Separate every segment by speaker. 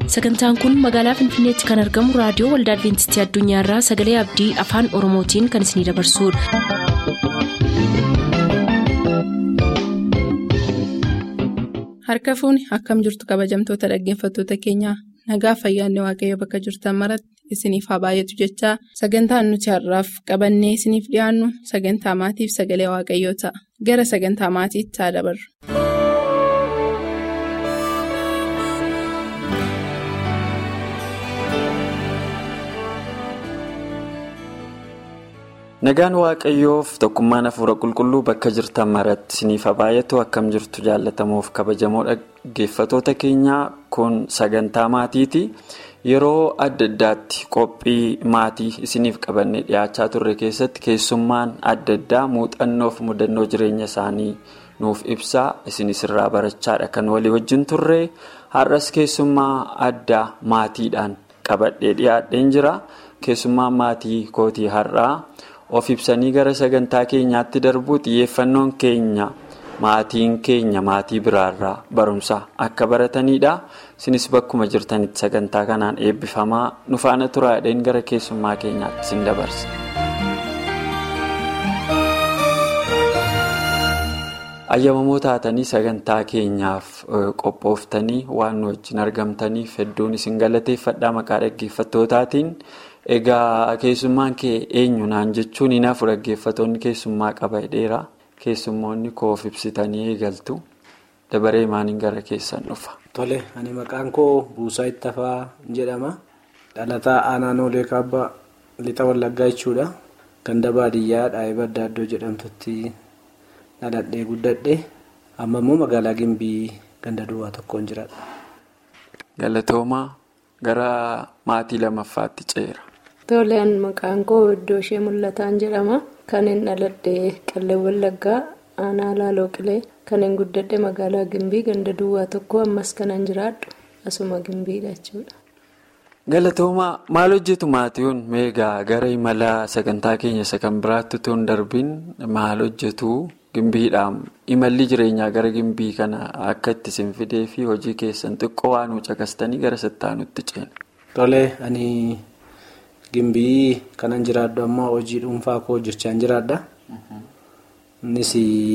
Speaker 1: sagantaan kun magaalaa finfinneetti kan argamu raadiyoo waldaa adventistii addunyaarraa sagalee abdii afaan oromootiin kan isinidabarsudha.
Speaker 2: harka fuuni akkam jirtu kabajamtoota dhaggeeffattoota keenyaa nagaa fayyaanne waaqayyo bakka jirtan maratti isiniif haa baay'atu jechaa sagantaan nuti har'aaf qabannee isiniif dhiyaannu sagantaa maatiif sagalee waaqayyoo ta'a gara sagantaa maatiitti haa dabarru.
Speaker 3: nagaan waaqayyoof tokkummaan hafuura qulqulluu bakka jirtan maratti isiniif haa baay'atu akkam jirtu jaallatamuuf kabajamoo dhaggeeffatoota keenyaa kun sagantaa maatiiti yeroo adda addaatti qophii maatii isiniif qabannee dhiyaachaa turre keessatti keessummaan adda addaa muuxannoof mudannoo jireenya isaanii nuuf ibsaa isinis irraa barachaadha kan walii wajjin turre har'as keessummaa addaa maatiidhaan qabadhee dhiyaadheen jira keessummaan maatii kootii har'aa. of ibsanii gara sagantaa keenyaatti darbuu xiyyeeffannoon keenya maatiin keenya maatii biraarraa barumsa akka baratanidha isinis bakkuma jirtanitti sagantaa kanaan eebbifamaa nufaana turaadheen gara keessummaa keenyaatti isin dabarsa. ayyamamoo taatanii sagantaa keenyaaf qophooftanii waan nu wajjin argamtaniif hedduun isin galateeffadhaa maqaa dhaggeeffattootaatiin. Egaa keessummaan kee eenyu naan jechuun hin hafu dhaggeeffatoonni keessummaa qaba dheeraa keessummoonni koof ibsitanii eegaltu dabaree maaniin gara keessan dhufa.
Speaker 4: Tole ani maqaan koo Buusaa Ittafaa jedhama. Dhalataa aanaa Noolee Kaabbaa lixa Wallaggaa jechuudha. Ganda baadiyyaa Dhaayibaa Addaaddoo jedhamtutti dhaladhee guddadhe. Amma immoo magaalaa Gimbii ganda duwwaa tokkoon jiraadha.
Speaker 3: Galatoomaa gara maatii lamaffaatti ceera.
Speaker 5: Toleen maqaan koo iddoo ishee mul'ataan jedhama. Kan hin dhaladhe Qallee Wallaggaa aanaa Laaloo Qilee kan hin guddadhe magaalaa Gimbii ganda duwwaa tokko ammas kanan jiraadhu asuma Gimbiidha jechuudha.
Speaker 3: Galatoomaa maal hojjetu maatiiwwan meegaa gara imala sagantaa keenya isa kan biraatti otoo hin darbiin maal hojjetu Gimbiidhaan imalli jireenyaa gara Gimbii kana akka itti isin fidee fi hojii keessan xiqqoo waan caqastanii gara sittaanutti ceena.
Speaker 4: Tolee ani. Gimbii kanan jiraadhu ammoo hojii dhuunfaa koo hojjechaa jiraadha. Innis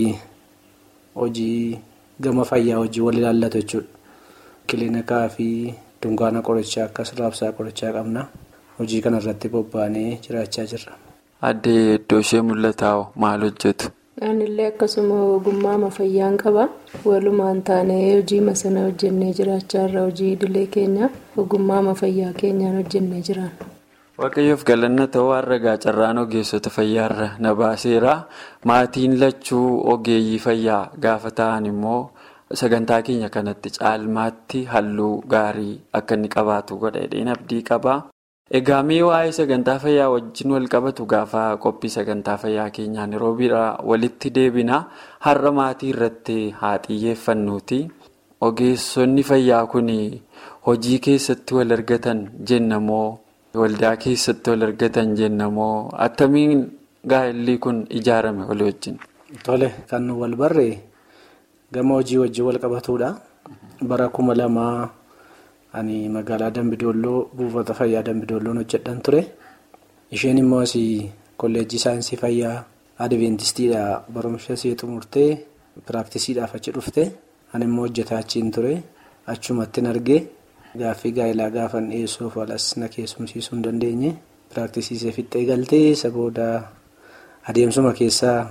Speaker 4: hojii gama fayyaa hojii wal ilaallatu jechuudha. Kiliinikaa fi dunkaana qorichaa akkas raabsaa qorichaa qabna. Hojii kanarratti bobba'anii jiraachaa jirra.
Speaker 3: Addee iddoo ishee mul'ataa'oo maal hojjetu?
Speaker 5: Anillee akkasuma ogummaa fayyaan qaba. Walumaan taanee hojii sana hojjennee jiraachaa irra hojii idilee keenya ogummaa fayyaa keenyaan hojjennee jiraanna.
Speaker 3: Waaqayyoof galanna ta'uu har'a carraan ogeessota fayyaarra na baaseera. Maatiin lachuu ogeeyyii fayyaa gaafa ta'an immoo sagantaa keenya kanatti caalmaatti halluu gaarii akka inni qabaatu godha jedheen abdii qaba. Egaa mee waa'ee sagantaa fayyaa wajjin wal qabatu gaafa qophii sagantaa fayyaa keenyaan yeroo biraa walitti deebina. Har'a maatii irratti haa xiyyeeffannuuti. Ogeessonni fayyaa kun hojii keessatti wal argatan jennamoo? Waldaa keessatti wal argatan jennamoo attamiin gaa'elli kun ijaarame walii wajjin?
Speaker 4: Tole kan wal barree gama hojii wajjin wal qabatudha. Bara kuma lamaa ani magaalaa Dambidolloo buufata fayyaa Dambidolloon hojjedhan ture. Isheen immoo asii kolleejjii saayinsii fayyaa Adiventistiidha barumsa ishee xumurtee piraktisiidhaaf achi dhufte. Ani immoo hojjetaa achiin ture. Achumattin argee. Gaaffii gaa'elaa gaafan dhiyeessuuf alas na keessumsiisuu hin dandeenye piraktisiisee fixxee galtee isa booda adeemsuma keessaa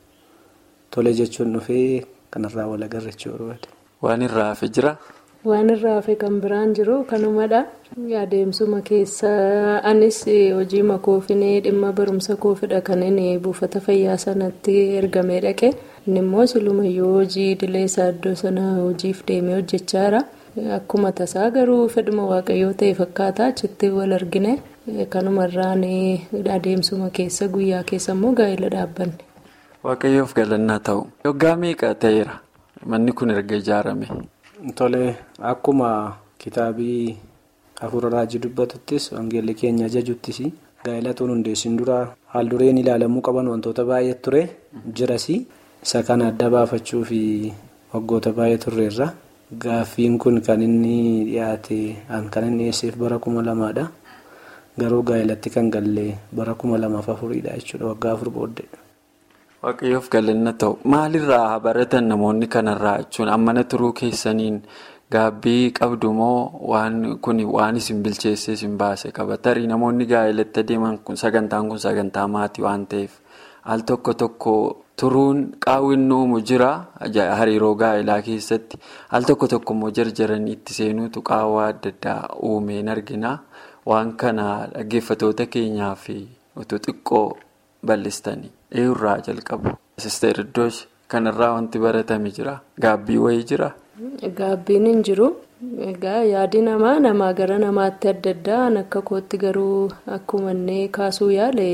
Speaker 4: tole jechuun dhufee kanarraa wal agarra jechuudha.
Speaker 3: Waan irraa hafe jira?
Speaker 5: Waan irraa hafe kan biraan jiru kanumadha. Adeemsuma keessa anis hojii makoofinee dhimma barumsa koofidha kan inni buufata fayyaa sanatti ergamee dhaqe. Inni immoo silumayyuu hojii idilee isaa iddoo sana hojiif deemee hojjechaa jira. Akkuma tasaa garuu fedhuma waaqayyoo ta'e fakkaata achitti wal argine kanumarraan adeemsuma keessa guyyaa keessa immoo gaa'ela dhaabbanne.
Speaker 3: Waaqayyoof galannaa ta'u. Waggaa meeqa ta'eera manni kun erga ijaarame?
Speaker 4: Tole akkuma kitaabii hafuura raajii dubbatuttis wangeelli keenya ajajuttis gaa'ela tun hundeessin dura haal dureen ilaalamuu qaban wantoota baay'ee ture jiras isa kana adda baafachuu fi waggoota baay'ee turreerra. Gaaffiin kun kan inni dhiyaate kan inni dhiyeesseef bara kuma lamaadha. Garuu gaa'elatti kan galle bara kuma lamaaf afuriidha jechuudha waggaa afur booddee.
Speaker 3: Waaqayyoof galanna ta'u maalirraa baratan namoonni kanarraa jechuun ammana turuu keessaniin gaabbii qabdu moo waan kun waan isin bilcheessee isin baase qaba tarii namoonni gaa'elatti adeeman kun sagantaan kun sagantaa maatii waan ta'eef al tokko tokko turuun qaawwin uumu jira hariiroo gaa'elaa keessatti al tokko tokko immoo jarjaranii itti seenuutu qaawwaa adda addaa uumeen argina waan kana dhaggeeffatoota keenyaa fi utuu xiqqoo bal'istanii eeyurraa jalqabu. Sisteer Iddoosh kanarraa wanti baratame jira gaabbii wayii jira.
Speaker 5: Gaabbiin hin jiru. Egaa yaadi namaa namaa gara namaatti adda addaan akka kootti garuu akkuma inni kaasuu yaale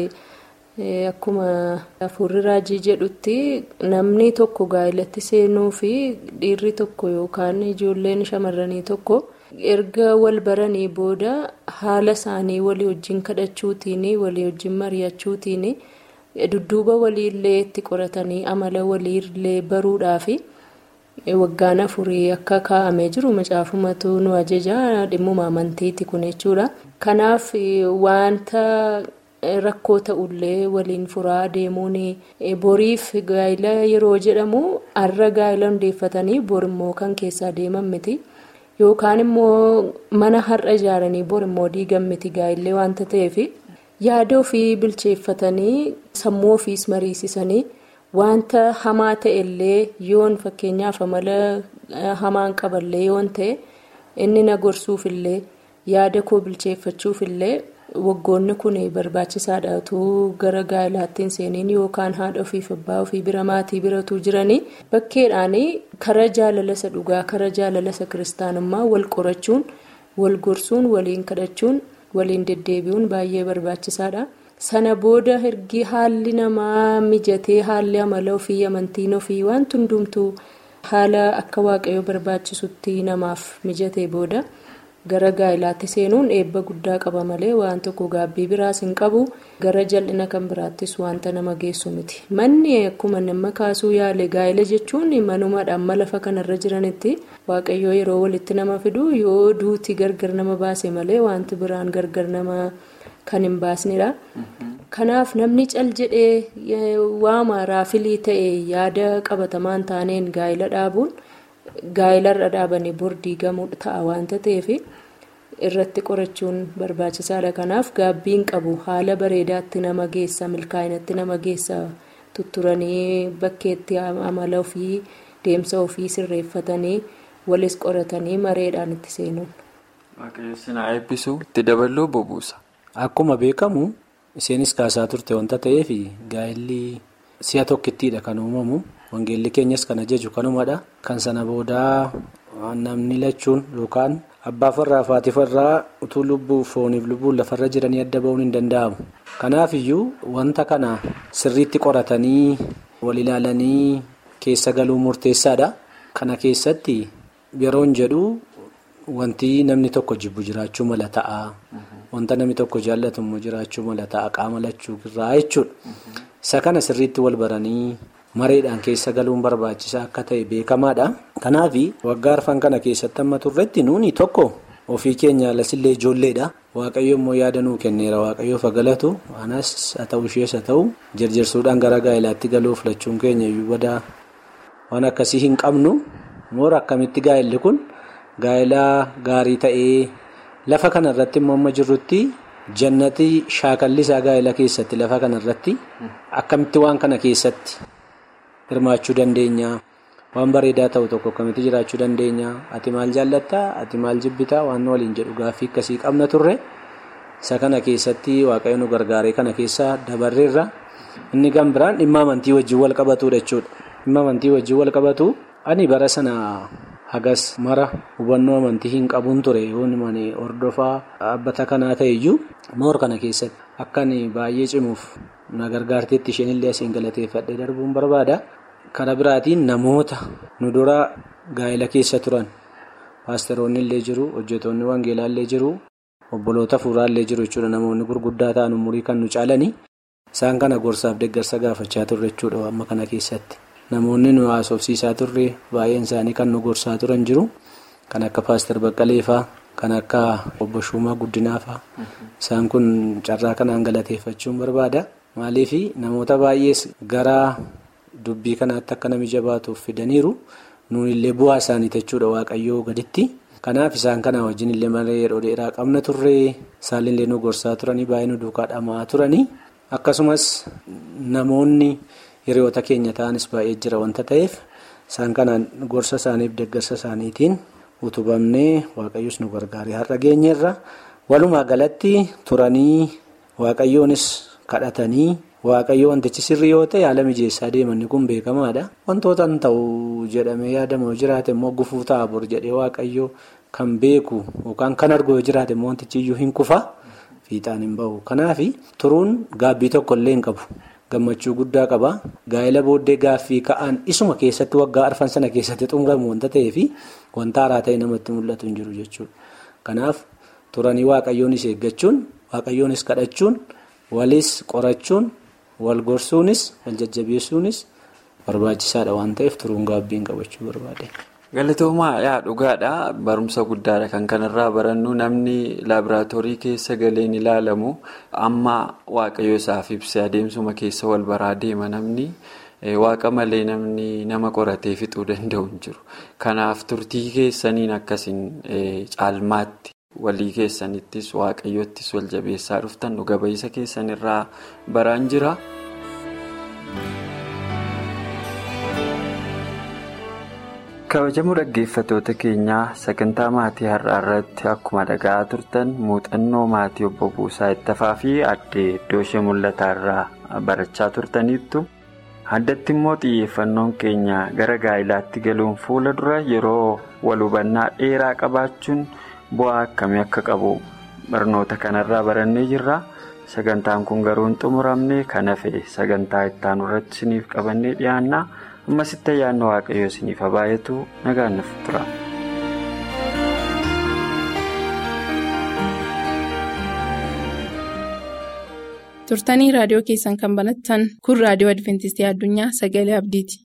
Speaker 5: akkuma hafuurri raajii jedhutti namni tokko gaa'elatti seenuu fi dhiirri tokko yookaan ijoolleen shamarranii tokko erga wal baranii booda haala isaanii walii wajjin kadhachuutiin walii wajjin mari'achuutiin dudduuba waliillee itti qoratanii amala waliillee baruudhaafi. waggaan afurii akka kaa'amee jiru macaafumatu nu ajaja dhimmuma amantiiti kun jechuudha kanaaf wanta rakkoo ta'ullee waliin furaa deemuun boriif gaa'ila yeroo jedhamu har'a gaa'ila hundeeffatanii bor immoo kan keessaa deeman miti yookaan immoo mana har'a ijaaranii bor immoo diigan miti gaa'illee wanta ta'eef yaada ofii bilcheeffatanii sammuu ofiis mariisisanii. Wanta hamaa ta'ellee yoon fakkeenyaaf amala hamaan qaballee yoon ta'e inni na gorsuufillee yaada koo bilcheeffachuufillee waggoonni kun barbaachisaadhaatu gara gaa'elaatti hin seeniin yookaan haadha ofiif abbaa ofii bira maatii biratu jiranii bakkeedhaan kara jaalala isa dhugaa kara jaalala isa kiristaanummaa wal qorachuun wal gorsuun waliin kadhachuun waliin deddeebi'uun baay'ee barbaachisaadha. sana booda ergi haalli namaa mijatee haalli amala ofii amantiin ofii waan hundumtuu haala akka waaqayyoo barbaachisutti namaaf mijatee booda gara gaa'ilaatti seenuun eebba guddaa qaba malee waan tokko gaabbii biraas hin qabu gara jal'ina kan biraattis wanta nama geessu miti manni akkuma nama kaasuu yaale gaa'ila jechuun manumaadhaan lafa kanarra jiranitti waaqayyoo yeroo walitti nama fidu yoo duuti gargar nama baase malee wanti biraan gargar nama. Kan hin baasnedha. Kanaaf namni cal jedhee waama raafilii ta'e yaada qabatamaan taaneen gaa'ila dhaabuun gaa'ilarra dhaabanii bordii gamuu ta'a waanta ta'eef irratti qorachuun barbaachisaadha. Kanaaf gaabbiin qabu haala bareedaatti nama geessa milkaa'inatti nama geessa tutturanii bakkeetti amala ofii deemsa ofii sirreeffatanii walis qoratanii mareedhaan itti seenuun.
Speaker 3: Waaqayyoon eebbisuu itti dabaluu bobuusa.
Speaker 4: Akkuma beekamu isheenis kaasaa turte wanta ta'eef gaa'illi si'a tokkittiidha kan uumamu wangeelli keenyas kan ajaju kanumadha kan sana boodaa namni lachuun yookaan abbaa farraa fi haati farraa utuu lubbuu fooniif lubbuun lafarra jiranii adda ba'uun hin danda'amu kanaaf iyyuu wanta kana sirriitti qoratanii wal ilaalanii keessa galuu murteessaadha kana keessatti yeroon jedhu wanti namni tokko jibbu jiraachuu mala ta'a. Wanta namni tokko jaallatu immoo jiraachuu mala ta'a qaama lachuu irraa jechuudha. Isa kana sirriitti wal baranii mareedhaan keessa galuun barbaachisaa akka ta'e beekamaadha. Kanaaf waggaa arfan kana keessatti amma turretti nuuni tokko ofii keenya alasillee ijoolleedha. Waaqayyo immoo yaada nuu kenneera waaqayyoof galatu anas haa ta'u ishees haa ta'u jarjarsuudhaan gara gaa'ilaatti galuuf lachuun keenya iyyuu badaa waan akkasii hin qabnu moora akkamitti gaa'illi kun gaa'ilaa gaarii ta'ee. Lafa kanarratti immoo amma jirrutti jannati shaakalli isaa gaa'ela keessatti lafa kanarratti akkamitti waan kana keessatti hirmaachuu dandeenya waan bareedaa ta'u tokko akkamitti jiraachuu dandeenya ati maal jaallattaa ati maal jibbitaa waan waliin jedhu gaaffii akkasii qabna turre isa kana keessatti waaqayyo nu gargaaree kana keessa dabarreerra inni kan biraan dhimma amantii wajjin wal qabatudha jechuudha dhimma amantii wajjin wal qabatu ani bara sana. hagas mara hubannoo amantii hin qabuun ture yoon mani hordofaa dhaabbata kanaa ta'eyyuu moor kana keessatti akkan baay'ee cimuuf na gargaarteetti isheen illee asiin galateeffadhee darbuun barbaada. Kana biraatiin namoota nu dura gaa'ela keessa turan paasteroonni illee jiru hojjetoonni wangeelaa illee jiru obboloota fuuraa illee jiru jechuudha namoonni gurguddaa ta'an umurii kan nu caalanii isaan kana gorsaaf deeggarsa gaafachaa turre jechuudha amma kana keessatti. Namoonni nu haasofsiisaa turre baay'een isaanii kan nu gorsaa turan jiru. kan akka paaster baqqaleefaa kan akka obbo Shumaa Guddinaafaa isaan kun carraa kanaan galateeffachuun barbaada. Maaliif namoota baay'ees gara dubbii kanaatti akka nami jabaatuuf fidaniiru nuunillee bu'aa isaanii jechuudha waaqayyoo gaditti. Kanaaf isaan kana wajjin illee malee yeroo dheeraa qabna turree isaallee nu gorsaa turanii baay'ee nu duukaa dhamaa turanii akkasumas namoonni hiriyoota keenya ta'anis baay'ee jira wanta ta'eef isaan kanaan gorsa isaaniif deeggarsa isaaniitiin utubamnee waaqayyos nu gargaaree har'a geenyeerra walumaa galatti turanii waaqayyoonis kadhatanii. Waaqayyo wantichi sirrii yoo ta'e haala mijeessaa deemanni kun beekamaadha. Wantoota hin ta'u jedhamee yaadamu jiraate immoo gufuu ta'a bor jedhee waaqayyo kan beeku yookaan kan argu yoo jiraate immoo wantichi iyyuu hin kufa fiixaan hin bahu. Kanaaf turuun gaabbii tokko illee hin qabu. Gammachuu guddaa qaba. Gaa'ela booddee gaaffii ka'an isuma keessatti waggaa arfan sana keessatti xumuramu wanta ta'eef wanta haaraa ta'e namatti mul'atu hin jiru jechuudha. Kanaaf turanii waaqayyoonis eeggachuun waaqayyoonis kadhachuun walis qorachuun. wal gorsuunis wal jajjabeessuunis barbaachisaadha waan ta'eef turuun gaabbiin qabachuu barbaade.
Speaker 3: Galatoomaa yaa dhugaadha barumsa guddaadha kan kanarraa barannu namni laaboraatoorii keessa galeen ilaalamu amma waaqayyo isaaf ibsee adeemsuma keessa wal baraa deema namni waaqa malee namni nama qoratee fixuu danda'u hin jiru kanaaf turtii keessaniin akkasiin caalmaatti. walii keessanittis waaqayyoottis wal jabeessaa dhuftan dhuga ba'iisa keessanirraa baraan jira. kabajamoo dhaggeeffatoota keenyaa sagantaa maatii har'aa irratti akkuma dhaga'aa turtan muuxannoo maatii obbo Buusaa Ittafaa fi addee iddoo ishee mul'ataa irraa barachaa turtaniittu addatti immoo xiyyeeffannoon keenya gara gaa'ilaatti galuun fuula dura yeroo wal hubannaa dheeraa qabaachuun. bu'aa akkamii akka qabu barnoota kanarraa barannee jirra sagantaan kun garuu hin xumuramne kan hafe sagantaa ittaanu irratti isiniif qabannee dhiyaanna ammasitti ayyaanni waaqayyoo isiniif baay'atu nagaan nuuf tura.
Speaker 2: turtanii raadiyoo keessan kan banattan kun raadiyoo adventistii addunyaa sagalee abdiiti.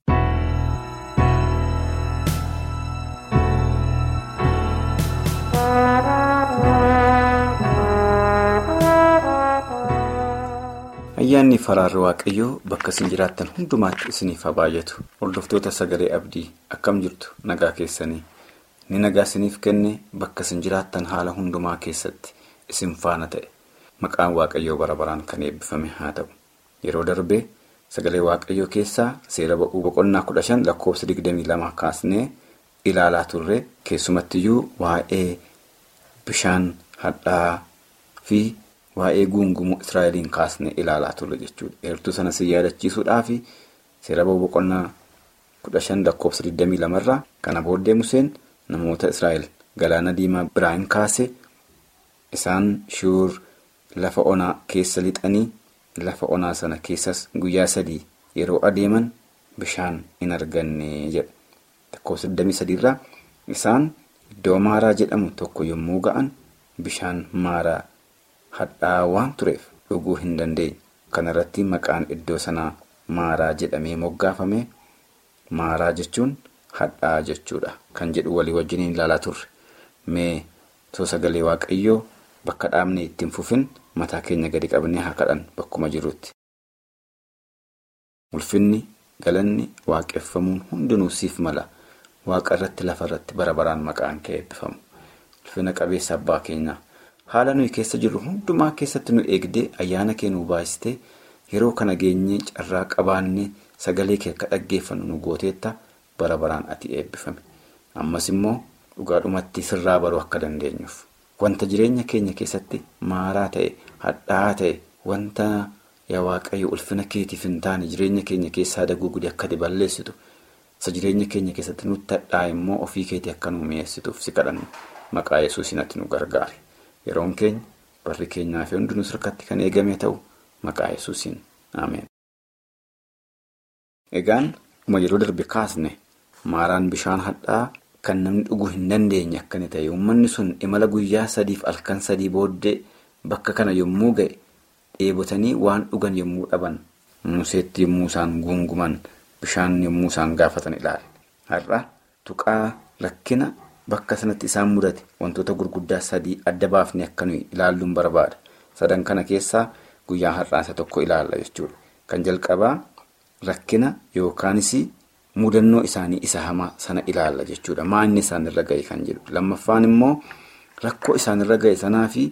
Speaker 6: ayyaanni faraarri waaqayyoo bakka isin jiraattan hundumaatti isiniif haa baay'atu hordoftoota sagalee abdii akkam jirtu nagaa keessanii ni nagaa isiniif kenne bakka isin jiraattan haala hundumaa keessatti isin faana ta'e maqaan waaqayyoo bara baraan kan eebbifame haa ta'u yeroo darbee sagalee waaqayyoo keessaa seera ba'uu boqonnaa kudha shan lakkoofsa digdamii lama kaasnee ilaalaa turre keessumattiyyuu waa'ee bishaan hadhaa fi. Waa'ee guungumuu Israa'eliin kaasnee ilaalaa turre jechuudha. Eertuu sana si yaadachiisuudhaaf seera ba'uu boqonnaa kudha shan lakkoofsa 22 irraa kana booddee Museen namoota Israa'el galaana diimaa biraan kaase isaan shuur lafa onaa keessa lixanii lafa onaa sana keessas guyyaa sadii yeroo adeeman bishaan hin arganne jedha. Lakkoofsa 23 irraa isaan iddoo maaraa jedhamu tokko yommuu ga'an bishaan maaraa. hadhaa waan tureef dhuguu hin dandeenye kana irratti maqaan iddoo sanaa maaraa jedhamee moggaafame maaraa jechuun hadhaa jechuudha kan jedhu walii wajjiniin ilaalaa turre mee too sagalee waaqayyoo bakka dhaabne ittiin fufin mataa keenya gadi qabnee haa kadhan bakkuma jirutti. ulfinni galanni waaqeffamuun hundinuu siif mala waaqa irratti lafa irratti bara baraan maqaan kee eebbifamu ulfina qabeessa abbaa keenyaa. haala nuyi keessa jirru hundumaa keessatti nu eegdee ayyaana kee nu baasitee yeroo kana geenyee carraa qabaannee sagalee kee akka dhaggeeffannu nu gooteetta bara baraan ati eebbifame ammas immoo dhugaadhumatti sirraa baruu akka dandeenyuuf wanta jireenya keenya keessatti maaraa ta'e hadhaa'aa ta'e wanta yaa waaqayyo ulfina keetiif hin taane jireenya keenya keessaa daguugudee akka balleessitu isa jireenya keenya keessatti nutti hadhaa'e immoo ofii keetii akka nu mi'eessituuf si kadhannu maqaa yesuusin ati nu gargaare. yeroon keenya barri keenyaa fi hundinuu sirkatti kan eegame ta'u maqaa yesuusiin ameen. egaan uma yeroo darbe kaasne maaraan bishaan hadhaa kan namni dhuguu hin dandeenye akkani ta'e uummanni sun imala guyyaa sadiif halkan sadii booddee bakka kana yommuu ga'e dheebotanii waan dhugan yommuu dhaban museetti yommuu isaan guunguman bishaan yommuu isaan gaafatan ilaale har'a tuqaa rakkina bakka sanatti isaan mudate wantoota gurguddaa sadii adda baafne akka nuyi ilaalluun barbaada. Sadan kana keessaa guyyaa har'aa isa tokko ilaalla jechuudha. Kan jalqabaa rakkina yookaanis mudannoo isaanii isa hamaa sana ilaalla jechuudha. Maanni isaanirra ga'e kan jedhu. Lammaffaan immoo rakkoo isaanirra ga'e sanaa fi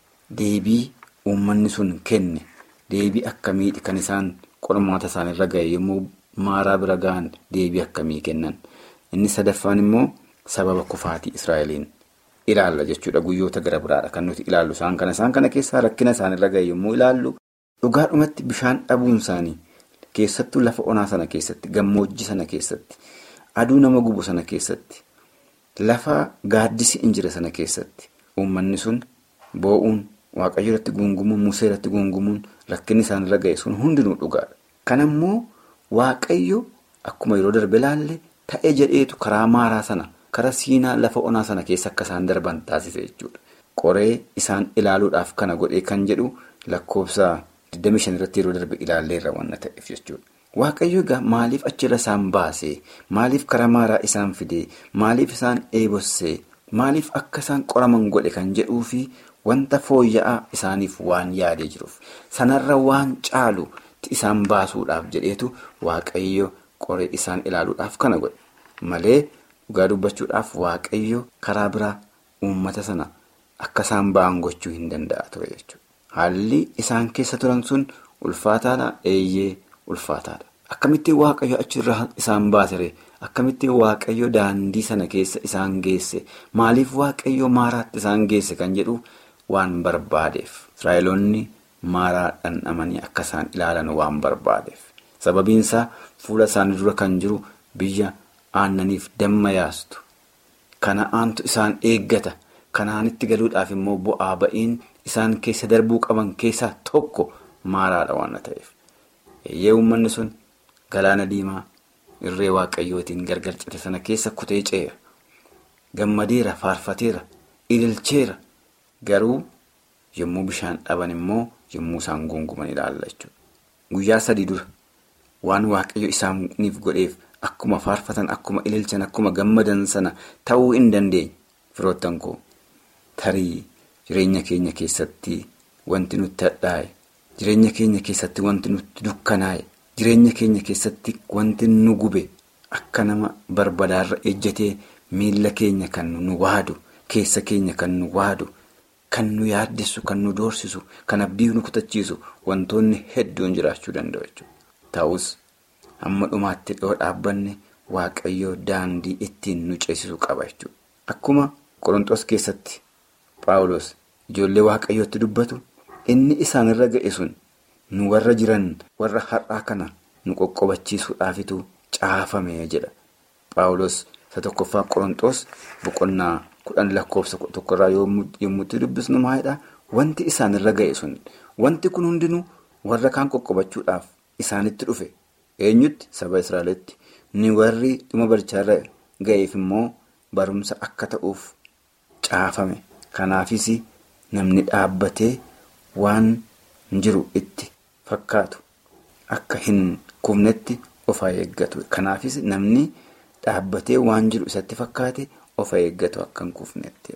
Speaker 6: deebii uummanni sun kenne deebii akkamiidha kan isaan qormaata isaanirra ga'e yommuu maaraa bira ga'an deebii akkamii kennan. Inni sadaffaan immoo sababa kufaatii Israa'eliin ilaalla jechuudha. Guyyoota gara biraadha kan nuti ilaallu isaan kana. Isaan kana keessaa rakkina isaanirra ga'e yommuu ilaallu dhugaadhumatti bishaan dhabuun isaanii keessattuu lafa onaa sana keessatti gammoojjii sana keessatti aduu nama gubu sana keessatti lafa gaaddisi injira sana keessatti uummanni sun boo'uun waaqayyo irratti guungumuun musee irratti guungumuun rakkinni isaanirra ga'e sun hundinuu dhugaadha. Kan ammoo waaqayyo akkuma yeroo darbe ilaalle ta'e jedheetu karaa maaraa sana karaa siinaa lafa onaa sana keessa akka isaan darban taasise jechuudha. Qoree isaan ilaaluudhaaf kana godhee kan jedhu lakkoofsa 25 irratti yeroo darbe ilaalleerra waan ta'eef jechuudha. Waaqayyo egaa maaliif achirra isaan baasee maaliif karaa maaraa isaan fidee maaliif isaan eebossee maaliif akka isaan qoraman godhe kan jedhuu fi wanta fooyya'aa isaaniif waan yaadee jiruuf sanarra waan caalu isaan baasuudhaaf jedheetu waaqayyo qoree isaan ilaaluudhaaf kana godhe malee dhugaa dubbachuudhaaf waaqayyo karaa biraa uummata sana akka isaan ba'an gochuu hin danda'a ture jechuudha. Haalli isaan keessa turan sun ulfaataadha eeyyee ulfaataadha. Akkamittiin waaqayyo achirraa isaan baasire akkamittiin waaqayyo daandii sana keessa isaan geesse maaliif waaqayyo maaraatti isaan geesse kan jedhu waan barbaadeef israa'eloonni maaraa dhandhamanii akka isaan ilaalan waan barbaadeef sababiinsaa fuula isaanii dura kan jiru biyya aannaniif damma yaastu kana aantu isaan eeggata kanaanitti galuudhaaf immoo bu'aa ba'iin isaan keessa darbuu qaban keessaa tokko maaraadha waan ta'eef eeyyee uummanni sun. Galaana diimaa irree waaqayyootiin gargar cite sana keessa kutee ceera. Gammadeera, faarfateera, ililcheera. Garuu yommuu bishaan dhaban immoo yommuu isaan guunguman ilaalla jechuudha. Guyyaa sadii dura waan waaqayyo isaaniif godheef akkuma faarfatan, akkuma ililchan, akkuma gammadan sana ta'uu hin dandeenye. Firoottan koo tarii jireenya keenya keessatti wanti nutti hadhaa'e, jireenya keenya keessatti wanti nutti dukkanaa'e. Jireenya keenya keessatti wanti nu gube akka nama barbadaarra ejjatee miila keenya kan nu waadu keessa keenya kan nu waadu kan nu yaaddessu kan nu doorsisu kan abdii nu kutachiisu wantoonni hedduun jiraachuu danda'u jechuudha. Ta'us hamma dhumaatti dhiyoo dhaabbanne waaqayyoo daandii ittiin nu ceesisu qaba jechuudha. Akkuma Qorontoos keessatti Paawulos ijoollee waaqayyootti dubbatu inni isaanirra ga'e sun. nu warra jiran warra har'aa kana nu qoqqobachiisuudhaafitu caafame jedha paawulos isa tokkoffaa qorontoos boqonnaa kudhan lakkoofsa tokkorraa yommuu itti dubbisnu maalidha wanti isaanirra ga'e sun wanti kun hundinuu warra kaan qoqqobachuudhaaf isaanitti dhufe eenyutti saba israa'elitti ni warri dhuma barichaarra ga'eef immoo barumsa akka ta'uuf caafame kanaafis namni dhaabbatee waan jiru itti. Fakkaatu akka hin kufnetti of eeggatu. Kanaafis namni dhaabbatee waan jiru isatti fakkaate of eeggatu akka hin kufnetti.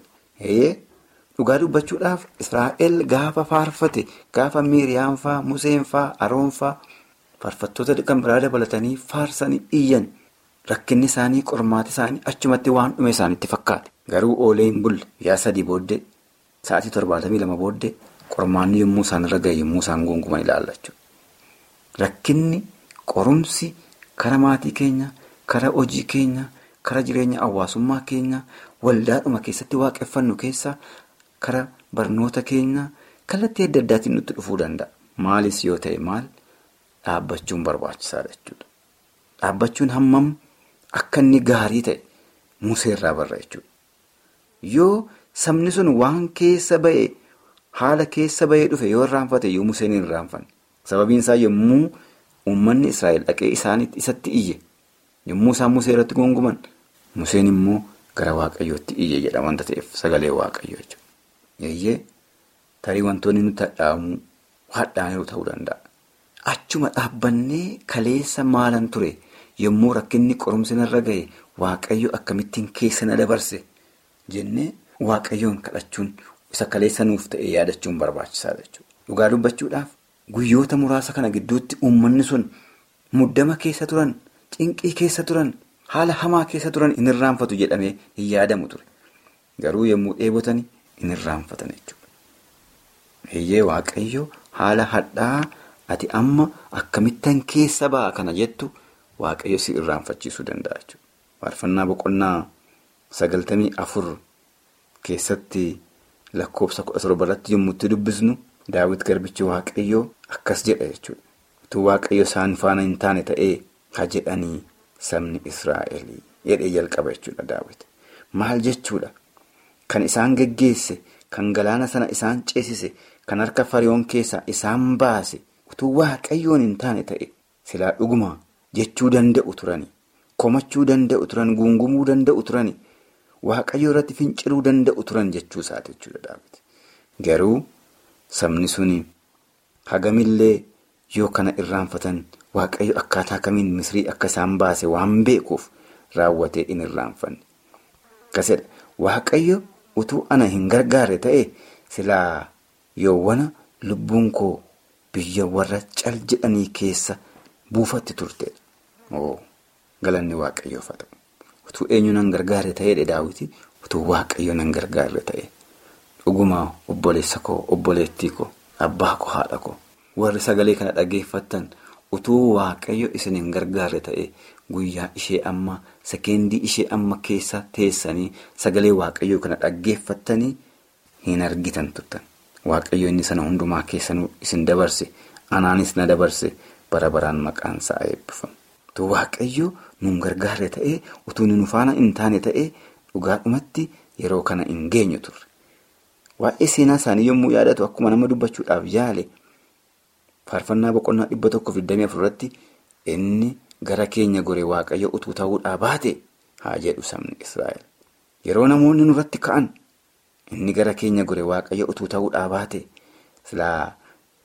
Speaker 6: Dhugaa dubbachuudhaaf Israa'el gaafa faarfate gaafa Miiriyaan fa'aa, Museen fa'aa, Aroon fa'aa faarfattoota kan biraa dabalatanii faarsanii iyyan rakkinni isaanii qormaata isaanii achumatti waan dhume isaanitti fakkaate. Garuu oolee hin bulle yaa sadii booddee sa'aatii torbaatamii lama booddee. Qormaanni yommuu isaan irra ga'e yommuu isaan guunguman ilaalla jechuudha. Rakkinni qorumsi kara maatii keenya, kara hojii keenya, kara jireenya hawaasummaa keenya, waldaadhuma keessatti waaqeffannu keessa kara barnoota keenya kallattii adda addaatiin nutti dhufuu danda'a. Maalis yoo ta'e maal dhaabbachuun barbaachisaadha jechuudha. Dhaabbachuun hammam akka inni gaarii ta'e museerraa barra jechuudha. Yoo sabni sun waan keessa ba'e. Haala keessa bahee dhufe yoo irraanfate yoo Museen hin irraanfanne sababiin isaa yommuu uummanni Israa'el dhaqee isaanitti isatti iyye yommuu isaan Musee irratti guunguman Museen immoo gara Waaqayyootti iyye jedha wanta ta'eef sagalee Waaqayyoo jechuudha. Eeyyee tarii wantoonni nuti hadhaa'amuu hadhaaniiru ta'uu danda'a. Achuma dhaabbannee kaleessa maalan ture yommuu rakkinni qorumsi narra gahe Waaqayyo akkamittiin keessa na dabarse jennee waaqayyoon kadhachuun isa kaleessa nuuf ta'e yaadachuun barbaachisaadha jechuudha. Dhugaa dubbachuudhaaf guyyoota muraasa kana gidduutti uummanni sun muddama keessa turan, cinqii keessa turan, haala hamaa keessa turan hin irraanfatu jedhamee hin yaadamu ture. Garuu yommuu dheebotanii hin irraanfatan jechuudha. Eeyyee waaqayyo haala hadhaa ati amma akkamittan keessa ba'a kana jettu waaqayyo si irraanfachiisuu danda'a jechuudha. Faarfannaa boqonnaa sagaltamii afur keessatti lakkoofsa kudha torba irratti yommuu itti dubbisnu daawwit garbichi waaqayyoo akkas jedha jechuudha. Utuu waaqayyo isaan faana hin taane ta'ee ha jedhanii sabni Israa'el jedhee jalqaba jechuudha daawwit. Maal jechuudha? Kan isaan geggeesse, kan galaana sana isaan ceesise, kan harka fariyoon keessaa isaan baase utuu waaqayyoon hin taane ta'e silaa dhuguma jechuu danda'u turani. Komachuu danda'u turan, guungumuu danda'u turani. Waaqayyo irratti finciluu danda'u turan jechuu isaati jechuudha daawwiti. Garuu sabni suni hagamillee yoo kana irraanfatan waaqayyo akkaataa kamiin misrii akka isaan baase waan beekuuf raawwatee in irraanfanne. Akkasidha. Waaqayyo utuu ana hin gargaarre ta'e silaa yoowwana lubbuun koo biyya warra cal jedhanii keessa buufatti turte. Galanni waaqayyoof haa ta'u. Utuu eenyu nan gargaarre ta'eedha daawwiti. Utuu waaqayyo nan gargaarre ta'e. Dhugumaa obboleessa koo, obboleettii koo, abbaa koo, haadha koo. Warri sagalee kana dhageeffattan utuu waaqayyo isin hin gargaarre ta'e guyyaa ishee amma sekeendii ishee amma keessa teessanii sagalee waaqayyoo kana dhaggeeffattanii hin argitan turtan. Waaqayyo inni sana hundumaa keessanuu isin dabarse anaanis na dabarse bara baraan maqaan isaa eebbifamu. Utuu waaqayyo nun gargaarre ta'ee utuu nu faana hin taane ta'ee dhugaadhumatti yeroo kana hin geenyu turre. Waa'ee seenaa isaanii yommuu yaadatu akkuma nama dubbachuudhaaf yaale faarfannaa boqonnaa dhibba tokko digdamii afurratti inni gara keenya gore waaqayyo utuu ta'uudhaa baate haa jedhu sabni Israa'el. Yeroo namoonni nurratti ka'an inni gara keenya gore waaqayyo utuu ta'uudhaa baate silaa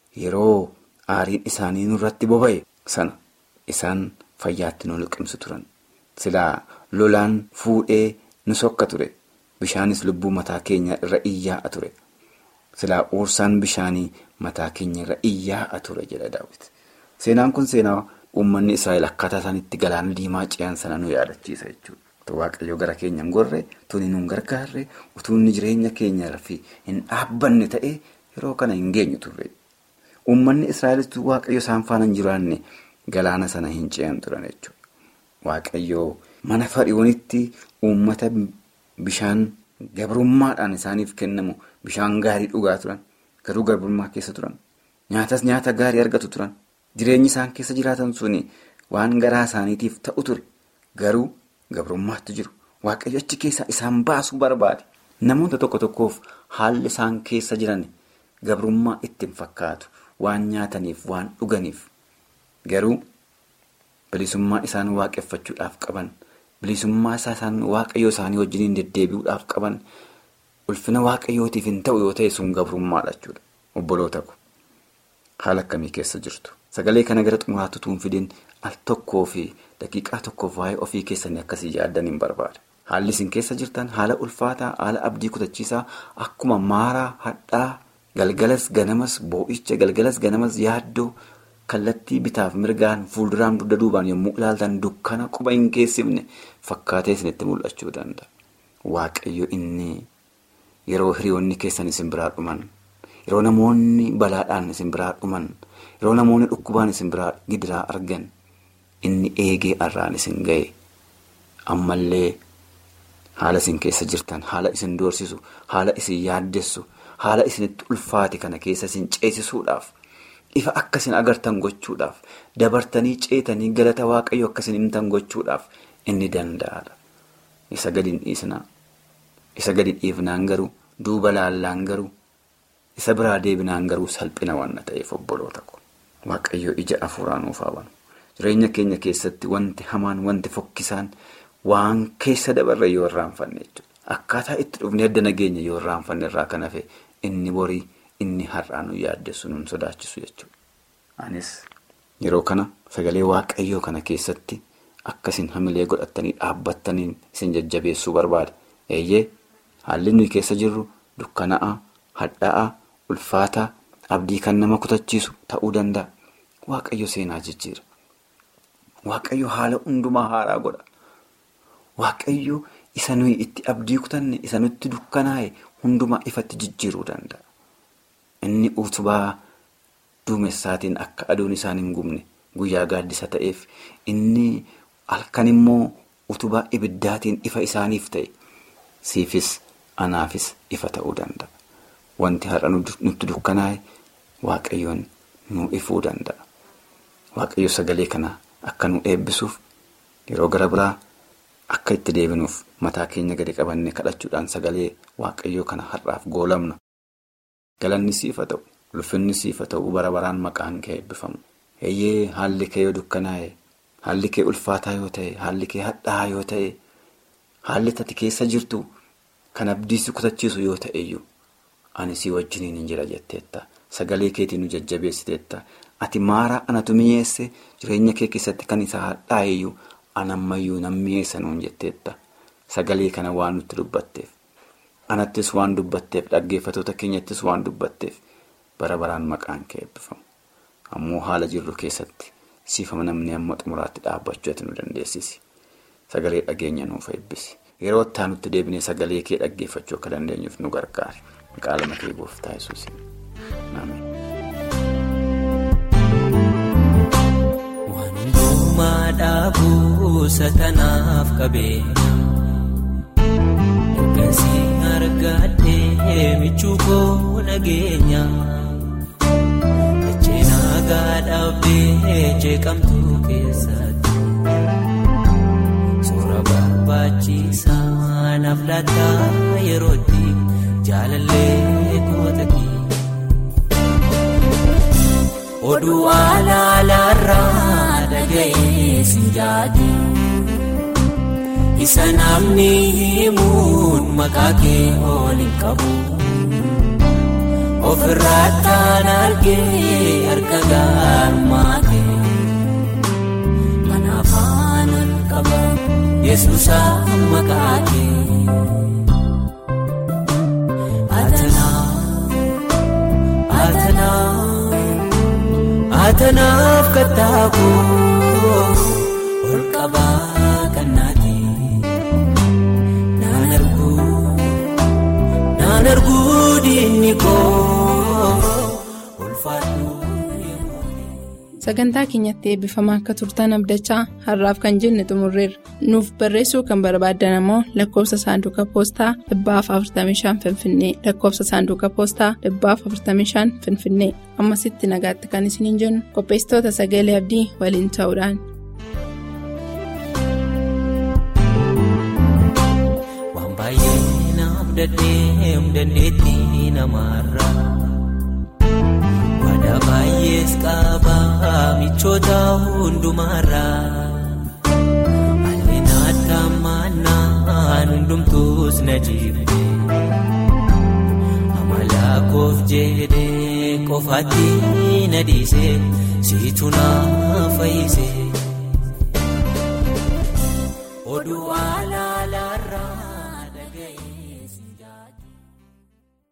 Speaker 6: yeroo aariin isaanii nurratti boba'e sana isaan fayyaatti nu liqimsu turan. Silaa lolaan fuudhee nu sokka ture. Bishaanis lubbuu mataa keenya irra iyyaa'a ture. Silaa uursaan bishaanii mataa keenya irra iyyaa'a ture jedha daawwiti. Seenaan kun seenaa uummanni Israa'el akkaataa isaan itti galaana diimaa ce'an sana nu yaadachiisa jechuudha. Waaqayyo gara keenya hin gorre, utuu nu hin gargaarre, utuu inni jireenya keenya fi hin dhaabbanne ta'ee yeroo kana hin geenyu turre. Uummanni Israa'elis waaqayyo isaan faana hin jiraanne galaana sana hin ce'an turan jechuudha. Waaqayyo mana fariyoonitti uummata bishaan gabrummaadhaan isaaniif kennamu bishaan gaarii dhugaa turan. Garuu gabrummaa keessa turan. Nyaatas nyaata gaarii argatu turan. Jireenyi isaan keessa jiraatan suni waan garaa isaaniitiif ta'u ture. Garuu gabrummaatti jiru. Waaqayyo achi keessaa isaan baasuu barbaade. Namoota tokko tokkoof haalli isaan keessa jiran gabrummaa ittiin fakkaatu. Waan nyaataniif, waan dhuganiif. Garuu bilisummaa isaan waaqeffachuudhaaf qaban, bilisummaa isaan waaqayyoo isaanii wajjiniin deddeebi'uudhaaf qaban, ulfina waaqayyootiif hin ta'u yoo ta'e sun gabrummaadha jechuudha. Obboloota ko haala akkamii keessa jirtu? Sagalee kana gara xumuraatti tuun fidin al tokkoo fi daqiiqaa tokkoof waa'ee ofii keessanii akkasii yaaddan hin barbaada. Haalli isin keessa jirtan haala ulfaataa, haala abdii kutachiisaa akkuma maaraa, hadhaa, galgalas ganamas boo'icha, galgalas ganamas yaaddoo kallattii bitaaf mirgaan fuulduraan dugda duubaan yommuu ilaaltan dukkana quba hin geessifne fakkaatee isinitti mul'achuu danda'a. Waaqayyo inni yeroo hiriyoonni keessan isin biraa dhuman, yeroo namoonni balaadhaan isin biraa dhuman, yeroo namoonni dhukkubaan isin biraa gidiraa argan, inni eegee arraan isin ga'e ammallee haala isin keessa jirtan, haala isin doorsisu, haala isin yaaddessu, haala isinitti ulfaate kana keessa isin ceesisuudhaaf. Ifa akkasin agartan gochuudhaaf dabartanii ceetanii galata waaqayyo akkasin himtan gochuudhaaf inni danda'aadha. Isa gadi hin dhiisnaa. Isa gadi dhiifnaan garuu duuba laallaan garuu isa biraa deebinaan garuu salphina waan ta'eef obboloota ko. Waaqayyo ija afuuraan nuuf haa banu. Jireenya keenya keessatti wanti hamaan wanti fokkisaan waan keessa dabarre yoo irraanfanne jechuudha. Akkaataa itti dhufne adda nageenya yoo irraanfanne irraa kan hafe inni borii. Inni har'aa nu yaaddessu nun sodaachisu jechuudha. Anis yeroo kana sagalee waaqayyoo kana keessatti akkasin hamilee godhatanii dhaabbattaniin isin jajjabeessuu barbaada. Eeyyee haalli nuyi keessa jirru dukkana'a hadha'a ulfaata abdii kan nama kutachiisu ta'uu danda'a waaqayyo seenaa jijjiira waaqayyo haala hundumaa haaraa godha waaqayyo isa nuyi itti abdii kutanne isa nutti dukkanaa'e hundumaa ifatti jijjiiruu danda'a inni utubaa duumessaatiin akka aduun isaan hin gubne guyyaa gaaddisa ta'eef inni halkan immoo utubaa ibiddaatiin ifa isaaniif ta'e siifis anaafis ifa ta'uu danda'a. Wanti har'a nutti dukkanaa'e waaqayyoon nu ifuu danda'a. Waaqayyo sagalee kana akka nu eebbisuuf yeroo gara biraa akka itti deebinuuf mataa keenya gadi qabannee kadhachuudhaan sagalee waaqayyoo kana har'aaf goolamna. Galanni siifa ta'u, ulfinni siifa ta'u bara baraan maqaan kee eebbifamu. Eeyyee haalli kee yoo dukkanaa'e, haalli kee ulfaataa yoo ta'e, haalli kee hadhaa'aa yoo ta'e, haalli ati keessa jirtu kan abdiisi kutachiisu yoo ta'eyyuu ani sii wajjiniin hin jira jetteetta. Sagalee keetiin nu jajjabeessiteetta. Ati maaraa anatu mi'eesse jireenya kee keessatti kan isa hadhaa'eyyuu anammayyuu nan mi'eessa nuun jetteetta. Sagalee kana waan nutti dubbatteef. Anattis waan dubbatteef dhaggeeffatoota keenyattis waan dubbatteef bara baraan maqaan kee eebbifamu. Ammoo haala jirru keessatti siifama namni amma xumuraatti dhaabbachuu ati nu dandeessisi. Sagalee dhageenya nuuf eebbisi. Yeroo itti nutti deebinee sagalee kee dhaggeeffachuu akka dandeenyuuf nu gargaari. Maqaa lama kee gooftaa Yesuusiin.
Speaker 7: Waan hundumaa dhaabuusa tanaaf qabeenya. Ergasii argadhee michuu koo nageenya. Ejjeenaa gaadhaabee jeeqamtuu keessatti. Suura barbaachisaa naaf laata yerootti jaalallee kootatti. Oduu alaalaarraa dhaga'ee si jaadu. Isa namni himuun maqaa kee oolin qabu. Ofirraa taan argee harka gaalmaa kee. Kanaaf aanan qaba Yesuusa maqaa kee. Atanaa Atanaa Atanaaf kattaakoo ol qabaa kannaati. Naan arguu naan arguu diinni koo ulfaadhu.
Speaker 2: Sagantaa keenyatti eebbifamaa akka turtan abdachaa har'aaf kan jenne xumurreerra. Nuuf barreessuu kan barbaaddan ammoo lakkoofsa saanduqa poostaa dhibbaaf 45 Finfinnee lakkoofsa saanduqa poostaa dhibbaaf 45 Finfinnee ammasitti nagaatti kan isiniin jennu qopheessitoota sagalee abdii waliin ta'uudhaan.
Speaker 7: Waan baay'ee naaf dadheem dandeettii namaarraa. Waadaa baay'ees qabaa michoota hundumaarraa. Haalli naata maannaan hundumtuus na jibbe. Amala koof jedhee qofaatti na dhiise siitu na fayyise.